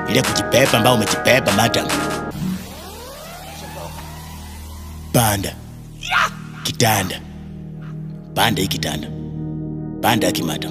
ile kujipepa ambao umejipepa madam. Panda kitanda, panda hii kitanda, panda hiki madam,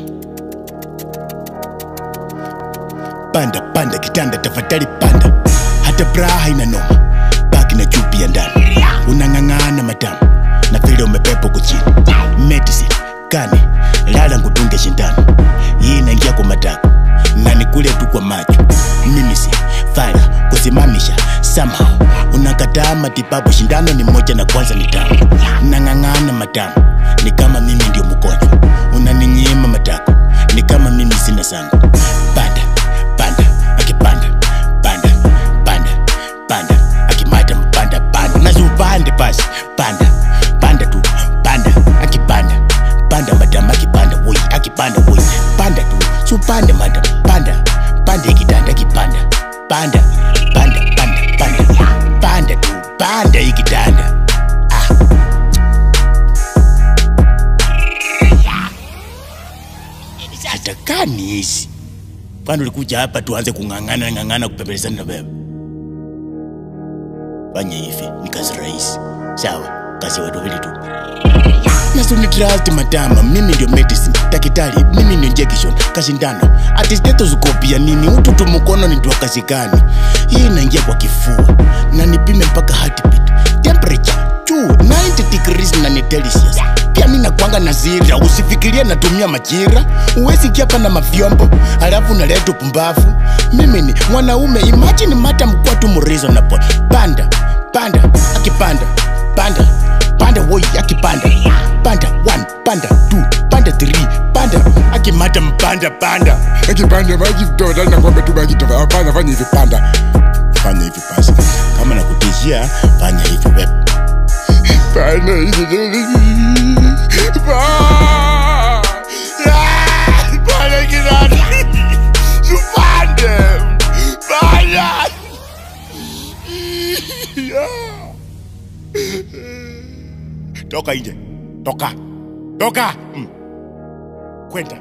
panda panda kitanda, tafadhali panda, hata bra haina noma, baki na chupi ya ndani, unang'ang'ana madamu na vile umepepo kuchini, medicine kani lala ngutunge shindano, hii inaingia kwa matako na nikule tu kwa macho, mimi si fara kusimamisha somehow unakataa matibabu, shindano ni moja na kwanza ni tamu, nang'ang'ana matamu, ni kama mimi ndio mgonjwa, unaninyima matako, ni kama mimi sina sangu. Panda panda, akipanda panda panda panda, akimata mpanda panda, nasupande basi, panda panda tu panda, akipanda panda madam, akipanda woi, akipanda woi, panda tu supande madam, panda panda ikitanda, akipanda panda panda panda panda panda tu panda ikitanda ah. hatakani hizi kwani ulikuja hapa tuanze kung'ang'ana ng'ang'ana kupembelezana na wewe fanya hivi ni kazi rahisi sawa kazi ya watu wawili tu nasunitrust matama mimi ndio medicine dakitari mimi ndio injection kashindano ati stethoscope ya nini ututu mkono ni kazi gani hii inaingia kwa kifua na nipime mpaka heartbeat temperature juu 90 degrees na ni delicious pia mi nakwanga na zira usifikirie natumia majira uwezi kiapa na mavyombo alafu naleta upumbavu mimi ni mwanaume imagine mata mkuwa tu mreasonable panda panda akipanda panda panda woi akipanda panda 1 panda 2 panda 3 panda akimata mpanda panda akipanda maji tafadhali nakwambia tu maji tafadhali hapana fanya hivi panda fanya hivi basi kama nakutishia fanya hivi wep panda hivi Pa- Ah, panda kirani tupande panda toka nje toka toka mm. kwenda